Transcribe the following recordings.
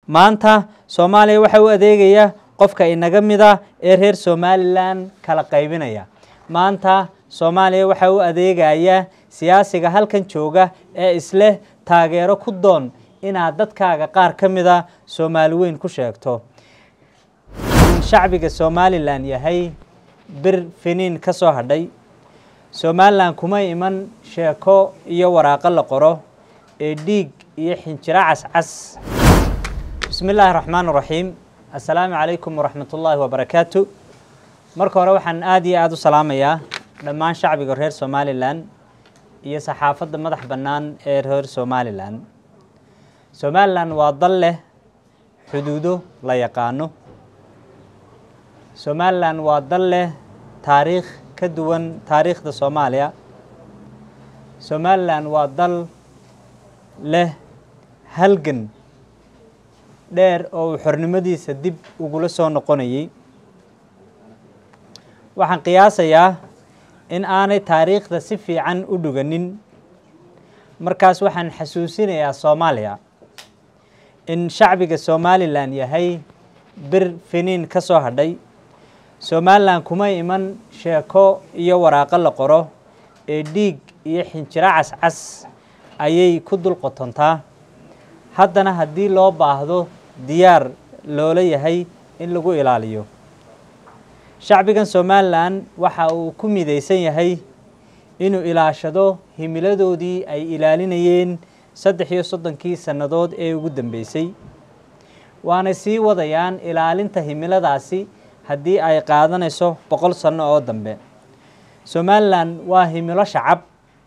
maanta soomaaliya waxaa u adeegaya qofka inaga mida ee reer somalilan kala qaybinaya maanta soomaaliya waxaa u adeegaya siyaasiga halkan jooga ee isleh taageero ku doon inaad dadkaaga qaar ka mida soomaali weyn ku sheegto in shacbiga somalilan yahay bir finiin ka soo hadhay somalilan kuma iman sheeko iyo waraaqo la qoro ee dhiig iyo xinjiro cascas bismi illaahi raxmaan raxiim assalaamu calaykum waraxmat ullaahi wabarakaatu marka hore waxaan aada iyo aada u salaamayaa dhammaan shacbiga reer somalilan iyo saxaafadda madax bannaan ee reer somalilan somalilan waa dal leh xuduudo la yaqaano somalilan waa dal leh taariikh ka duwan taariikhda soomaaliya somalilan waa dal leh halgan dheer oo uu xornimadiisa dib ugula soo noqonayay waxaan qiyaasayaa in aanay taariikhda si fiican u dhuganin markaas waxaan xasuusinayaa soomaaliya in shacbiga somalilan yahay bir finiin ka soo hadhay somalilan kuma iman sheeko iyo waraaqo la qoro ee dhiig iyo xinjiro cascas ayay ku dul qotontaa haddana haddii loo baahdo diyaar loola yahay in lagu ilaaliyo shacbigan somalilan waxa uu ku midaysan yahay inuu ilaashado himiladoodii ay ilaalinayeen saddex iyo soddonkii sannadood ee ugu dambeysay waanay sii wadayaan ilaalinta himiladaasi haddii ay qaadanayso boqol sanno oo dambe somalilan waa himilo shacab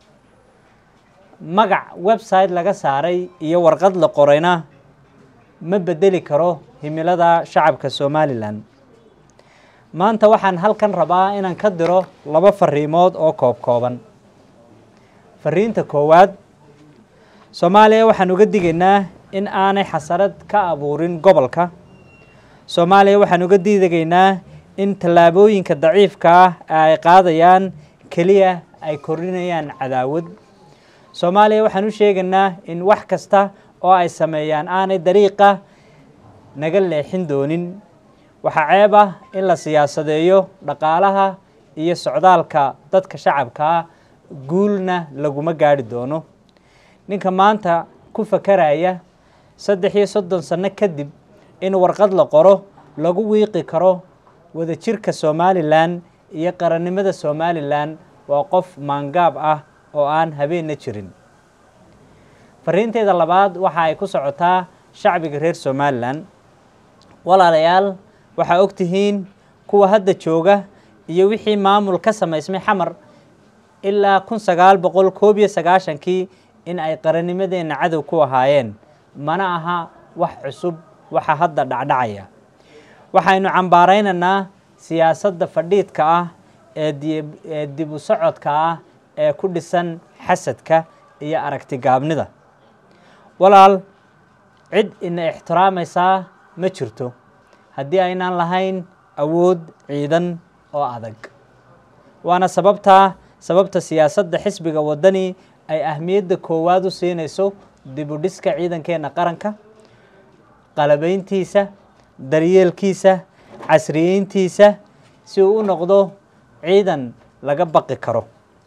magac website laga saaray iyo warqad la qorayna ma bedeli karo himilada shacabka somalilan maanta waxaan halkan rabaa inaan ka diro laba fariimood oo koob kooban fariinta koowaad soomaaliya waxaan uga digaynaa in aanay xasarad ka abuurin gobolka soomaaliya waxaan uga diidegaynaa in tallaabooyinka daciifka ah ee ay qaadayaan keliya ay kordhinayaan cadaawad soomaaliya waxaan u sheegaynaa in wax kasta oo ay sameeyaan aanay dariiqa naga leexin doonin waxaa ceeb ah in la siyaasadeeyo dhaqaalaha iyo socdaalka dadka shacabkaa guulna laguma gaari doono ninka maanta ku fakaraya saddex iyo soddon sanno kadib in warqad la qoro lagu wiiqi karo wadajirka somalilan iyo qarannimada somalilan waa qof maangaab ah oo aan habeenna jirin fariinteeda labaad waxa ay ku socotaa shacbiga reer somalilan walaalayaal waxaa og tihiin kuwa hadda jooga iyo wixii maamul ka samaysmay xamar ilaa kun sagaal boqol koob iyo sagaashankii in ay qarannimadeenna cadow ku ahaayeen mana aha wax cusub waxa hadda dhacdhacaya waxaynu cambaaraynaynaa siyaasadda fadhiidka ah ee dib u socodka ah ee ku dhisan xasadka iyo aragti gaabnida walaal cid ina ixtiraamaysaa ma jirto haddii aynaan lahayn awood ciidan oo adag waana sababtaa sababta siyaasadda xisbiga waddani ay ahmiyadda koowaad u siinayso dib u dhiska ciidankeenna qaranka qalabayntiisa daryeelkiisa casriyeyntiisa si uu u noqdo ciidan laga baqi karo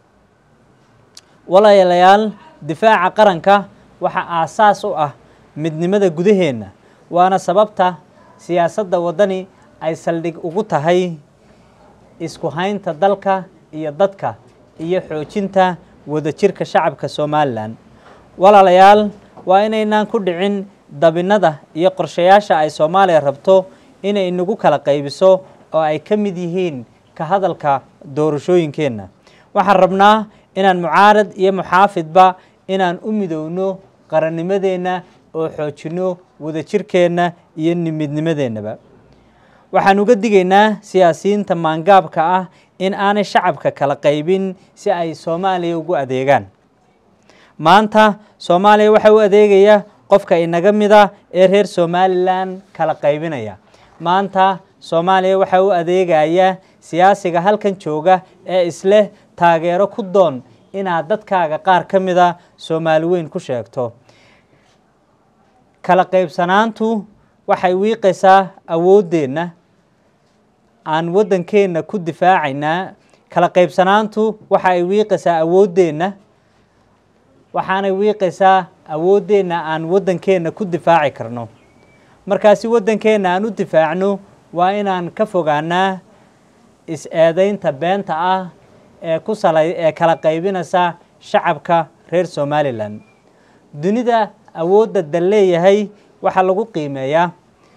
walaalayaal difaaca qaranka waxaa aasaas u ah midnimada gudaheenna waana sababta siyaasadda waddani ay saldhig ugu tahay isku haynta dalka iyo dadka iyo xoojinta wadajirka shacabka somalilan walaalayaal waa inaynaan ku dhicin dabinnada iyo qorshayaasha ay soomaaliya rabto inay inagu kala qaybiso oo ay ka mid yihiin ka hadalka doorashooyinkeenna waxaan rabnaa inaan mucaarad iyo muxaafidba inaan u midowno qarannimadeenna oo xoojinno wadajirkeenna iyo midnimadeennaba waxaan uga digaynaa siyaasiyiinta maangaabka ah in aanay shacabka kala qaybin si ay soomaaliya ugu adeegaan maanta soomaaliya waxaa u adeegaya qofka inaga mida ee reer somalilan kala qaybinaya maanta soomaaliya waxaa u adeegaya siyaasiga halkan jooga ee isleh taageero ku doon inaad dadkaaga qaar ka mida soomaali weyn ku sheegto kala qaybsanaantu waxay wiiqaysaa awooddeenna aan waddankeenna ku difaacaynaa kala qaybsanaantu waxa ay wiiqaysaa awooddeenna waxaanay wiiqaysaa awooddeenna aan waddankeenna ku difaaci karno markaasi waddankeenna aan u difaacno waa inaan ka fogaanaa is-eedaynta beenta ah ee ku salay ee kala qaybinaysa shacabka reer somalilan dunida awoodda dal leeyahay waxaa lagu qiimeeyaa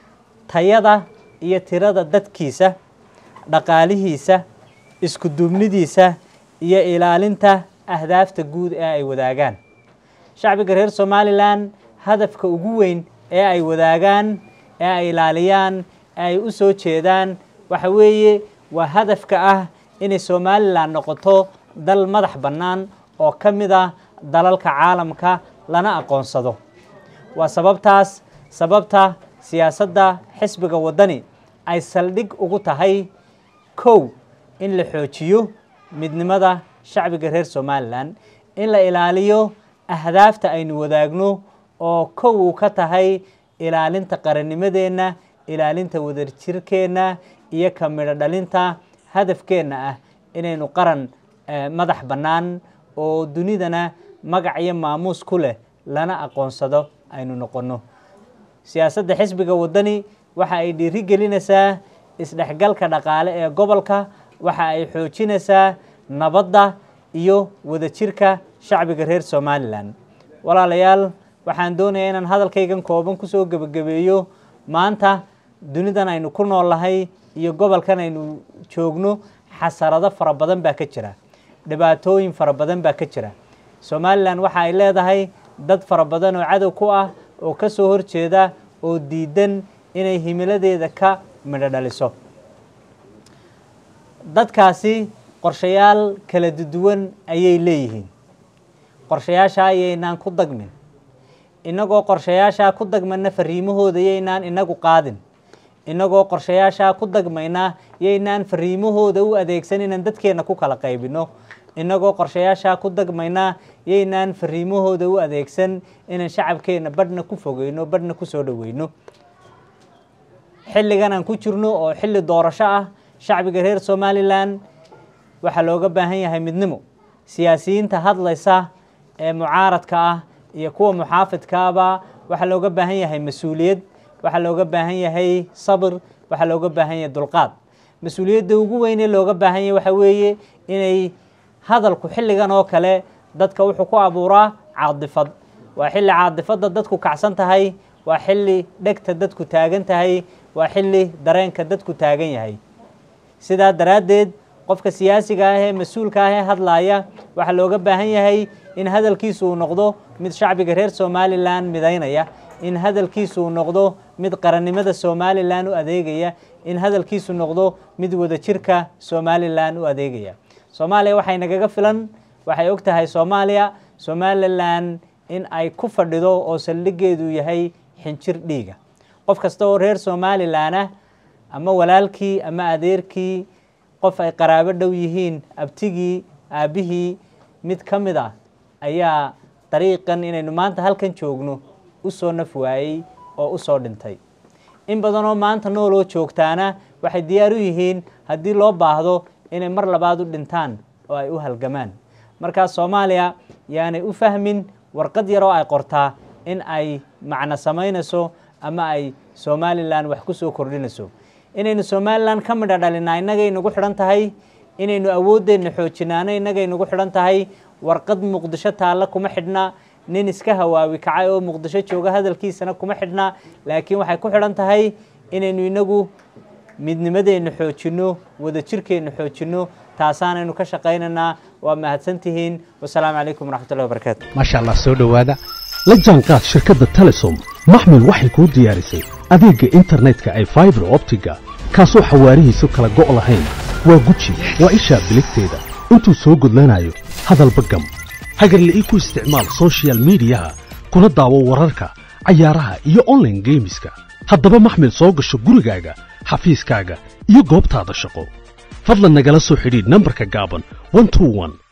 tayada iyo tirada dadkiisa dhaqaalihiisa isku duubnidiisa iyo ilaalinta ahdaafta guud ee ay wadaagaan shacbiga reer somalilan hadafka ugu weyn ee ay wadaagaan ee ay ilaaliyaan ee ay u soo jeedaan waxa weeye waa hadafka ah inay somalilan noqoto dal madax bannaan oo ka mid ah dalalka caalamka lana aqoonsado waa sababtaas sababta siyaasadda xisbiga waddani ay saldhig ugu tahay kow in la xoojiyo midnimada shacbiga reer somalilan in la ilaaliyo ahdaafta aynu wadaagno oo kow uu ka tahay ilaalinta qarannimadeenna ilaalinta wadajirkeenna iyo ka midho dhalinta hadafkeenna ah inaynu qaran madax bannaan oo dunidana magac iyo maamuus ku leh lana aqoonsado aynu noqonno siyaasadda xisbiga waddani waxa ay dhiiri gelinaysaa isdhexgalka dhaqaale ee gobolka waxa ay xoojinaysaa nabadda iyo wadajirka shacbiga reer somalilan walaalayaal waxaan doonayaa inaan hadalkaygan kooban kusoo gebagabeeyo maanta dunidan aynu ku noolnahay iyo gobolkan aynu joogno xasarado fara badan baa ka jira dhibaatooyin fara badan baa ka jira somalilan waxa ay leedahay dad fara badan oo cadow ku ah oo ka soo horjeeda oo diidan inay himiladeeda ka midho dhaliso dadkaasi qorshayaal kala duwan ayay leeyihiin qorshayaashaa yaynaan ku dagmin innagoo qorshayaashaa ku dagmayna fariimahooda yaynaan inagu qaadin innagoo qorshayaashaa ku dagmayna yaynaan fariimahooda u adeegsan inaan dadkeenna ku kala qaybino innagoo qorshayaashaa ku dagmayna yaynaan fariimahooda u adeegsan inaan shacabkeenna badhna ku fogeyno badhna ku soo dhoweyno xilligan aan ku jirno oo xilli doorasho ah shacbiga reer somalilan waxaa looga baahan yahay midnimo siyaasiyiinta hadlaysa ee mucaaradka ah iyo kuwa muxaafidkaaba waxaa looga baahan yahay mas-uuliyad waxaa looga baahan yahay sabir waxaa looga baahan yahay dulqaad mas-uuliyadda ugu weyn ee looga baahan yahay waxa weeye inay hadalku xilligan oo kale dadka wuxuu ku abuuraa caadifad waa xilli caadifadda dadku kacsan tahay waa xilli dhegta dadku taagan tahay waa xilli dareenka dadku taagan yahay sidaa daraaddeed qofka siyaasiga ah ee mas-uulka ah ee hadlaaya waxaa looga baahan yahay in hadalkiisu uu noqdo mid shacbiga reer somalilan midaynaya in hadalkiisu uu noqdo mid qarannimada somalilan u adeegaya in hadalkiisu noqdo mid wadajirka somalilan u adeegaya soomaaliya waxay nagaga filan waxay og tahay soomaaliya somalilan in ay ku fadhido oo saldhigeedu yahay xinjir dhiiga qof kasta oo reer somalilan ah ama walaalkii ama adeerkii qof ay qaraabo dhow yihiin abtigii aabbihii mid ka mid ah ayaa dariiqan inaynu maanta halkan joogno u soo naf waayey oo u soo dhintay in badanoo maanta nooloo joogtaana waxay diyaar u yihiin haddii loo baahdo inay mar labaad u dhintaan oo ay u halgamaan markaas soomaaliya yaanay u fahmin warqad yar oo ay qortaa in ay macno samaynayso ama ay somalilan wax ku soo kordhinayso inaynu somalilan ka midha dhalinaa innagay nagu xidhan tahay inaynu awooddeenna xoojinaano innagay nagu xidhan tahay warqad muqdisho taalla kuma xidhna nin iska hawaawi kacay oo muqdisho jooga hadalkiisana kuma xidhna laakiin waxay ku xidhan tahay inaynu inagu midnimadeenna xoojinno wadajirkeenna xoojinno taasaanaynu ka shaqaynaynaa waa mahadsantihiin wasalaamu calaykum waraxmatullahi wabarakaatu maasha allah soo dhowaada la jaanqaad shirkadda telesom maxmil waxay kuu diyaarisay adeegga internetka ay faibar optiga kaasoo xawaarihiisu kala go' lahayn waa guji waa ishaa biligteeda intuu soo gudlanayo hadalba gam hagarle ii ku isticmaal sochial midiyaha kuna daawo wararka cayaaraha iyo onlaine geemiska haddaba maxmil soo gasho gurigaaga xafiiskaaga iyo goobtaada shaqo fadlan nagala soo xidhiidh nambarka gaaban